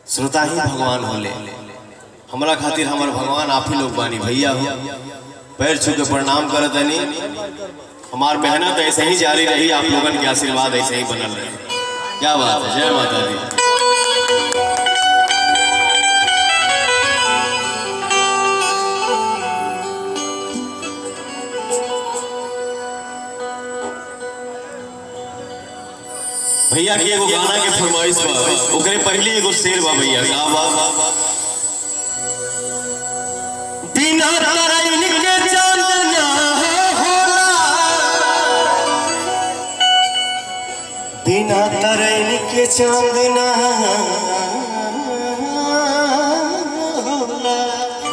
श्रोता ही भगवान होले हमरा खातिर हमर भगवान आप ही लोग बानी भैया हो पैर छू के प्रणाम करत हनी हमार मेहनत ऐसे ही जारी रही आप लोगन के आशीर्वाद ऐसे ही बनल रहे क्या बात है जय माता दी भैया के एगो गाना के फरमाइश बा ओकरे पहले एगो शेर बा भैया का बा बिना तरैन के चांदना होला बिना तरैन के चांदना होला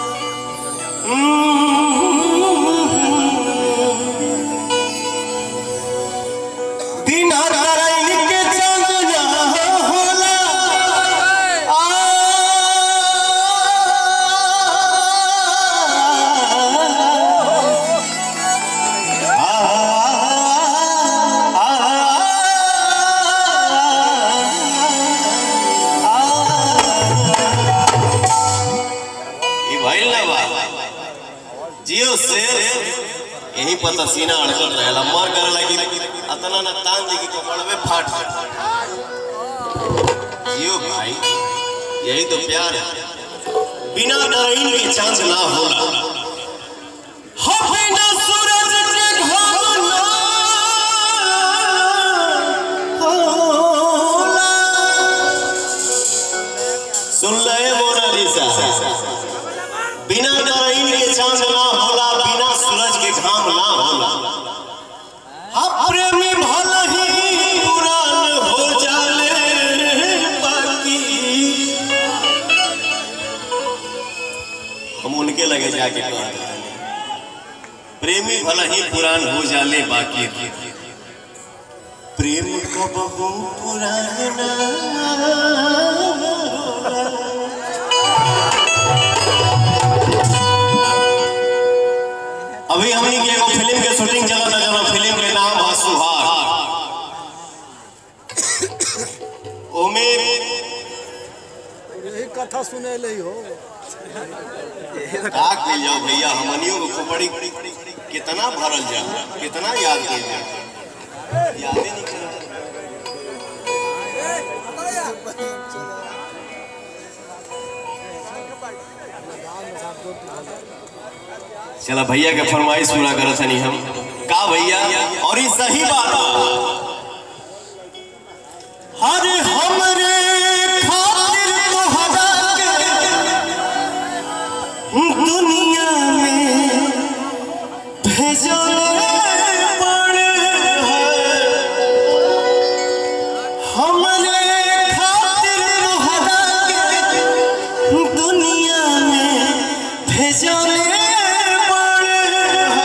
बिना तरैन के चांदना होला ई भइल ना बा जियो से यही पता सीना अड़कल रहेला मर करे लगी अतना ना तान दी कि कपड़वे फाट जियो भाई यही तो प्यार है बिना डराइन के चांद ना होला हो बिना सूरज के घाम ना होला सुन ले मोनालिसा बिना डराइन के चांद ना होला बिना सूरज के घाम ना होला हाँ प्रेमी भला ही पुरान हो जाले बाकी हम उनके लगे जाके कहते हैं प्रेमी भला ही पुरान हो जाले बाकी प्रेम कब हो पुराना अभी हमनी के एगो फिल्म के शूटिंग चलत है जना फिल्म के नाम है सुहाग ओमे यही कथा सुने ले हो का कइल जाओ भैया हमनियों को खोपड़ी कितना भरल जा कितना याद कइल जा यादे नहीं कर चला भैया के फरमाइश पूरा करत हनी हम का भैया और ये सही बात बा हर हमरे खातिर तोहरा के दुनिया में भेजले पड़े हमरे खातिर तोहरा के दुनिया में भेजले पड़े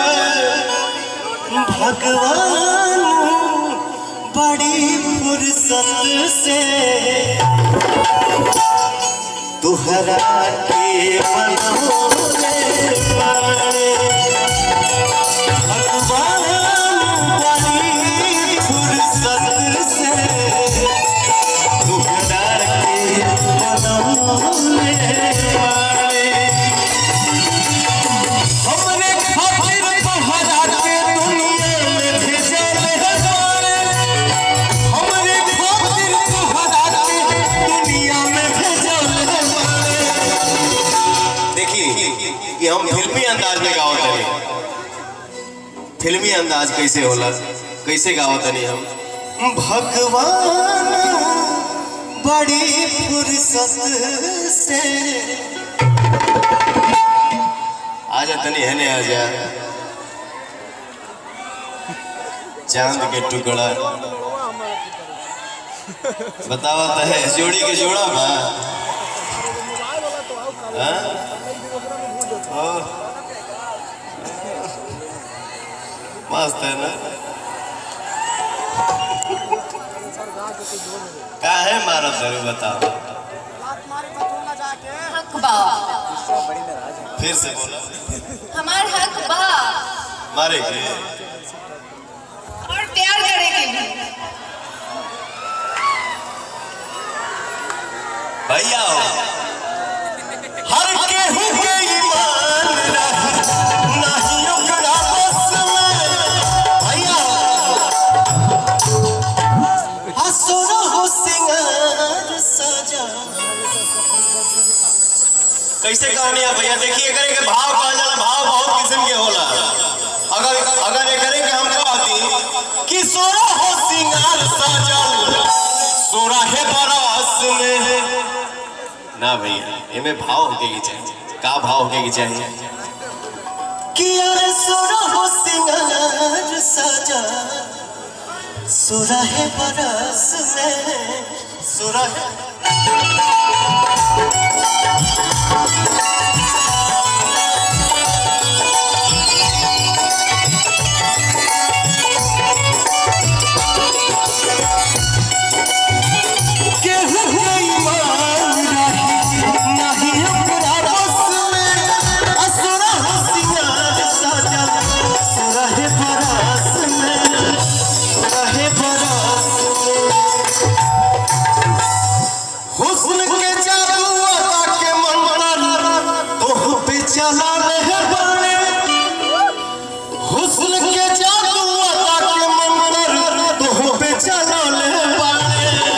भगवान बड़ी फुर्सत से तुहरा के बनौले बाड़े। भगवान बड़ी फुर्सत से तुहरा के बनौले बाड़े। हमरे खातिर तोहरा के दुनिया में भेजले बाड़े। हमरे खातिर तोहरा के दुनिया में भेजले बाड़े। देखिए कि हम फिल्मी अंदाज में गावत हनी फिल्मी अंदाज कैसे होला कैसे गावत हनी हम भगवान बड़ी फुर्सत से आजा तनी हने आजा चांद के टुकड़ा बतावा तो है जोड़ी के जोड़ा बा हाँ? और? मस्त है ना का है मारा सर बताओ हक बा फिर से बोला हमार हक बा मारे के और प्यार करे के भी भैया हो कैसे कहानी है भैया देखिए एकरे के भाव कहल जाला भाव बहुत किस्म के होला अगर अगर एकरे के हम कहती कि सोरा हो सिंगार सजल सोरा है बरस में ना भैया एमे भाव होके के चाहिए का भाव होके के चाहिए कि अरे सोरा हो सिंगार सजल सोरा है बरस में सोरा है केहू के ईमान रही नहीं अपना बस में असुरा हो सिंगार सजल सोरा है बरस में सोरा है बरस में हुस्न के जादू अदा के मंत्र तोह पे चला रहे बने हुस्न के जादू अदा के मंत्र तोह पे चला रहे बने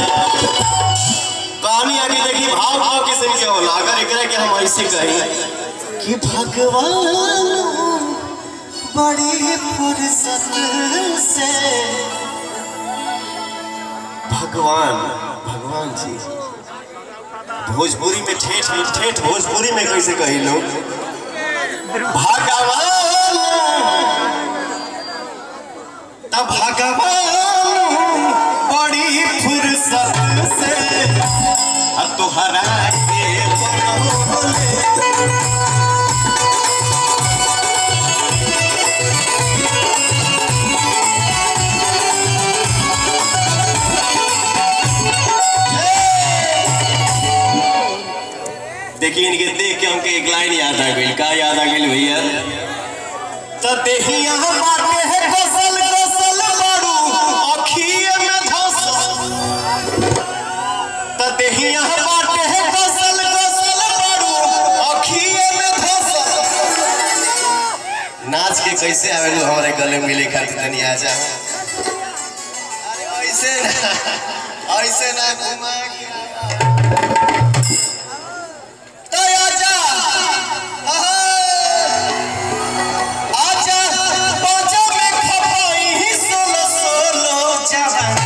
कहानी आगे देखी भाव भाव किसे के होला अगर एकरा के हम ऐसे कही कि भगवान बड़ी फुर्सत से भगवान भगवान जी भोजपुरी में ठेठ ठेठ भोजपुरी में कैसे कही लोग भगवान तब भगवान बड़ी फुर्सत से आ तोहरा के बनौले देखिए इनके देख के हमके एक लाइन याद आ गई का याद आ गई भैया तो देहिया बाटे है फसल फसल बारू अखिए में धसल तो देहिया बाटे है फसल फसल बारू अखिए में धसल नाच के कैसे आवेलू हमारे गले मिले खातिर तनी आ जा अरे ऐसे ना ऐसे ना घुमा के तो आजा आजा बाजा में खपाई ही सोलो सोलो जवान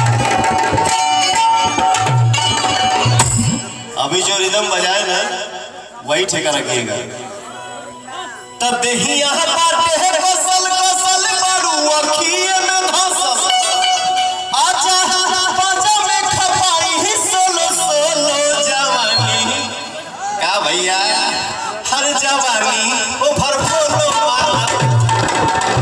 अभी जो रिदम बजाए ना वही ठेका रखिएगा तब देही यहाँ बाटे है फसल फसल बारू अखिए में धसल आजा बाजा में खपाई ही सोलो सोलो जवानी का भैया हर जवानी ओ भरपूर मारा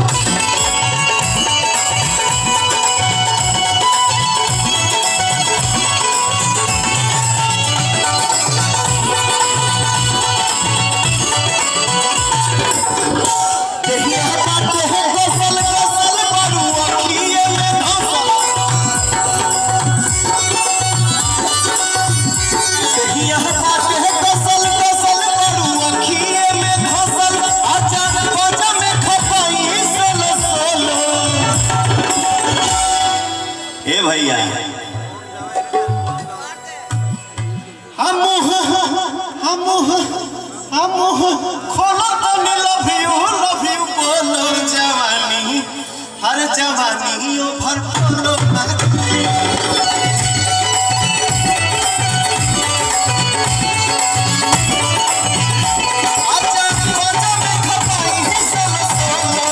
देखिए बाटे है फसल फसल बारू अखिए में धसल देखिए बाटे है फसल फसल बारू अखिए में धसल आजा बाजा में खपाई सोलो सोलो ए भैया हम हम हम खोलो तो लव यू लव यू बोलो जवानी हर जवानी ओ भरपूर आजा बाजा में खपाई ही सोलो सोलो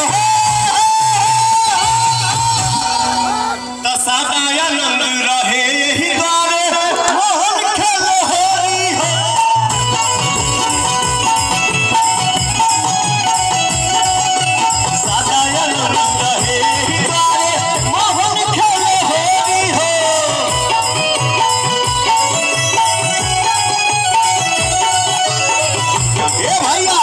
दसादा आनंद रहे यही द्वारे मोहन खेल होरी हो सादा आनंद रहे यही द्वारे मोहन खेल होरी हो ए भैया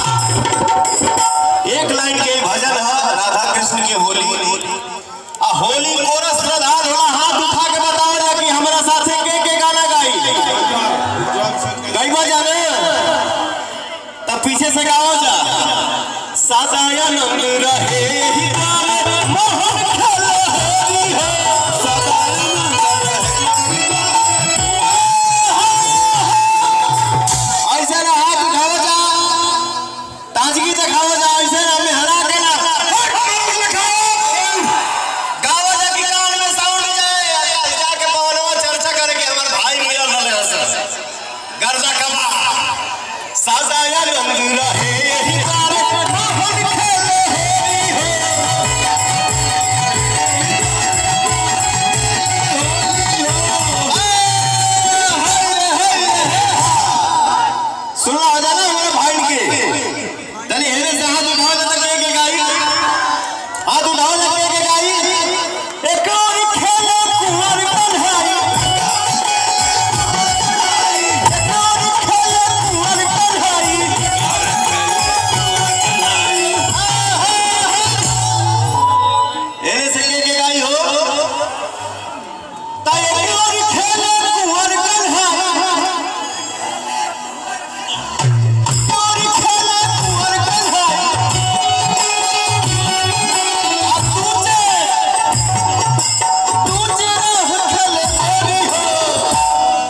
एक लाइन के भजन है राधा कृष्ण के होली आ होली कोरस प्रधान होला हाथ उठा के बताओ जा कि हमरा साथे के के गाना गाई गाइबा जाने तब पीछे से गाओ जा सादा आनंद रहे ही द्वारे मोहन खेल होली हो सदा आनंद रहे ऐसा ना हाथ उठाओ गर्दा कबा सादाया नंद रहे यही तारे मोहन खेले हेरी हो सुनो आ जाना मेरे भाई के तनी हेरे से हाथ उठाओ तक के के गाई हाथ उठाओ तक के के गाई एक और खेले कुंवर कन्हई एक और खेले कुंवर कन्हई हेरे से के के गाई हो ता एक और खेले कुंवर कन्हई और खेले कुंवर कन्हई अब तुझे तुझे रह खेले तेरी हो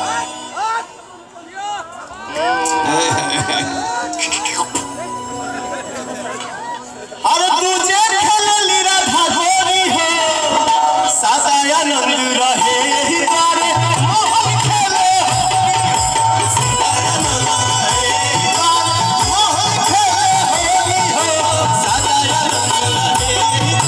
अरे तुझे खेलली राधा गोरी हो सदाया नंद रहे यही बारे मोहन खेले मोहन खेले होली हो सदाया नंद रहे यही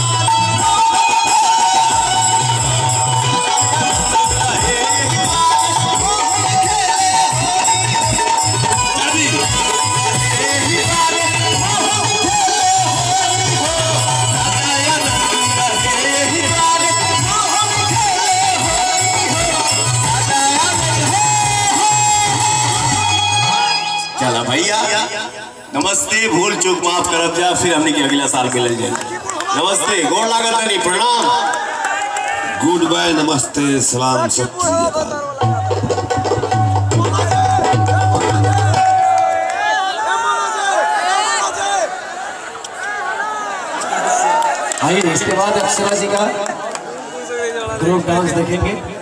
चला भैया नमस्ते भूल चूक माफ करब जा फिर हमने के अगला साल के ले जाए नमस्ते गोड़ लागत नहीं प्रणाम गुड बाय नमस्ते सलाम सत श्री अकाल आइए इसके बाद अक्षरा जी का ग्रुप डांस देखेंगे